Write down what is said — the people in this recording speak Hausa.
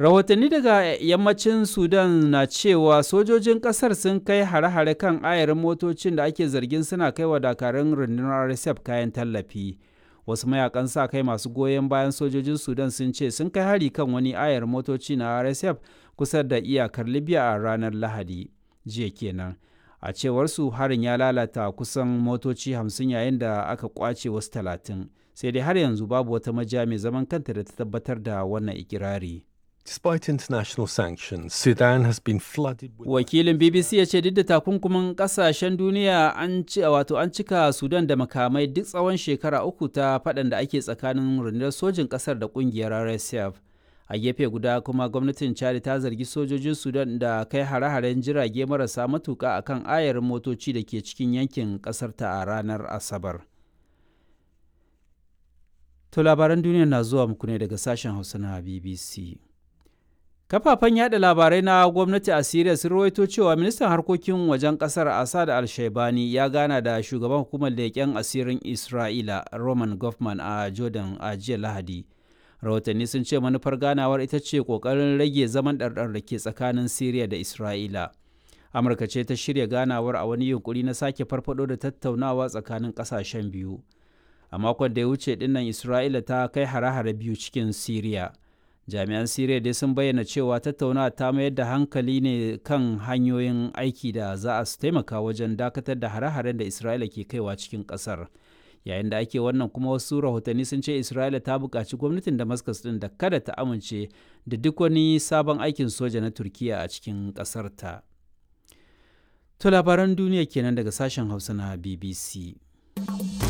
rahotanni daga yammacin sudan na cewa sojojin kasar sun kai hare-hare kan ayarin motocin da ake zargin suna kai wa dakarun rundunar rsf kayan tallafi wasu mayakan sa kai masu goyon bayan sojojin sudan sun ce sun kai hari kan wani ayar motoci na rsf kusa da iyakar libya a ranar lahadi jiya kenan a cewar su harin ya lalata kusan motoci hamsin yayin da aka kwace wasu talatin sai dai har yanzu babu wata majiya mai zaman kanta da ta tabbatar da wannan ikirari. Despite international sanctions, Sudan has been flooded with Wakilin BBC ya ce duk da takunkumin kasashen duniya an ci wato an cika Sudan da makamai duk tsawon shekara uku ta faɗan da ake tsakanin rundunar sojin ƙasar da ƙungiyar RSF. A gefe guda kuma gwamnatin Chad ta zargi sojojin Sudan da kai hare-haren jirage marasa matuƙa akan ayarin motoci da ke cikin yankin ƙasar ta a ranar Asabar. To labaran duniya na zuwa muku ne daga sashen Hausa na BBC. Kafafen yada labarai na gwamnati a Siriya sun rawaito cewa ministan harkokin wajen kasar Assad al-Shaibani ya gana da shugaban hukumar leƙen asirin Isra'ila Roman Goffman a Jordan a jiya Lahadi. Rahotanni sun ce manufar ganawar ita ce ƙoƙarin rage zaman ɗarɗar da ke tsakanin Siriya da Isra'ila. Amurka ce ta shirya ganawar a wani yunkuri na sake farfado da tattaunawa tsakanin ƙasashen biyu. A makon da ya wuce dinnan Isra'ila ta kai hare-hare biyu cikin Siriya. jami'an siriya dai sun bayyana cewa tattaunawa ta mayar da hankali ne kan hanyoyin aiki da za a taimaka wajen dakatar da hare-haren da isra'ila ke kaiwa cikin kasar yayin da ake wannan kuma wasu rahotanni sun ce isra'ila ta buƙaci gwamnatin damascus din da kada ta amince da duk wani sabon aikin soja na turkiya a cikin ƙasar ta to labaran duniya kenan daga sashen hausa na bbc